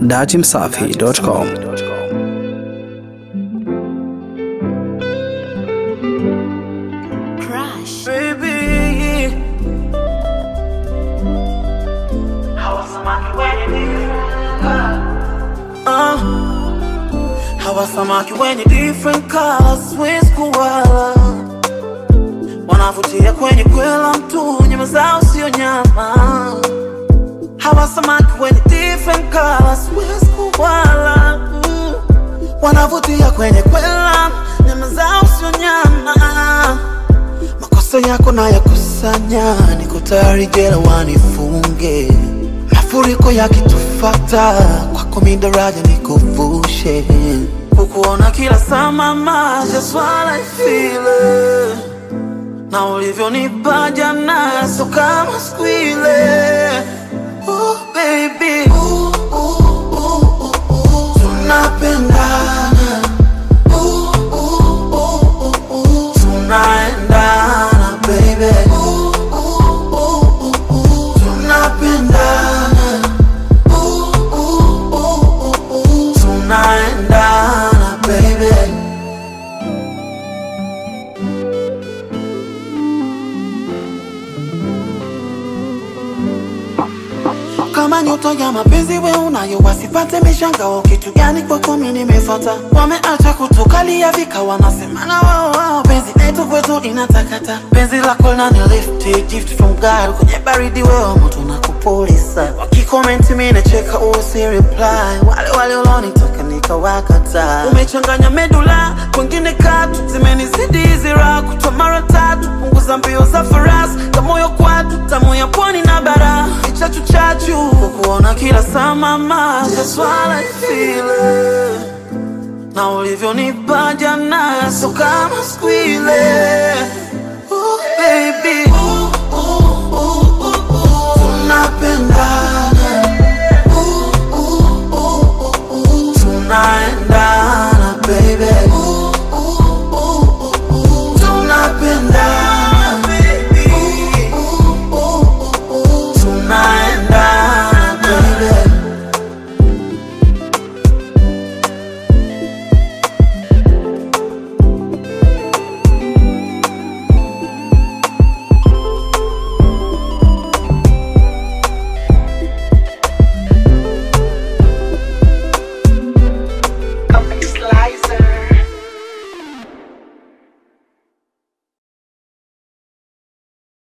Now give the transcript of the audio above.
datimsafi.com. Crush. Baby, uh, hawa samaki wenye different colors, Swiss koala wanavutia kwenye kwela mtu, nyama zao sio nyama. Hawa samaki wenye different colors, Swiss koala mm, wanavutia kwenye kwela, nyama zao sio nyama makosa yako na yakusanya, niko tayari jela wanifunge. Mafuriko yakitufata, kwako mi daraja nikuvushe. Kukuona kila saa mama, just what I feel it. na ulivyonipa jana, so kama siku ile. Oh, baby. Ooh, ooh, ooh, ooh, ooh. Tunapendana tunaendana baby Ooh, ooh, ooh, ooh, ooh. tunapendana Ooh, ooh, ooh, ooh, ooh. tunaendana baby kama nyota ya mapenzi we unayo wasipate mishangao kitu gani kwako mi nimefata wameacha kutukalia vika wanasemana wao wao penzi letu kwetu inatakata penzi lako linani lifti gift from God kwenye baridi wewe moto na kupulisa wakikomenti mi nacheka usi reply wale wale ulonitaka nikawakata umechanganya medula kwengine katu zimenizidi hizi raha kutwa mara tatu punguza mbio za farasi kamoyo kwatu tamu ya pwani na bara chachu chachu kukuona kila saa mama That's what I feel it. na ulivyonipa jana so kama siku ile oh, baby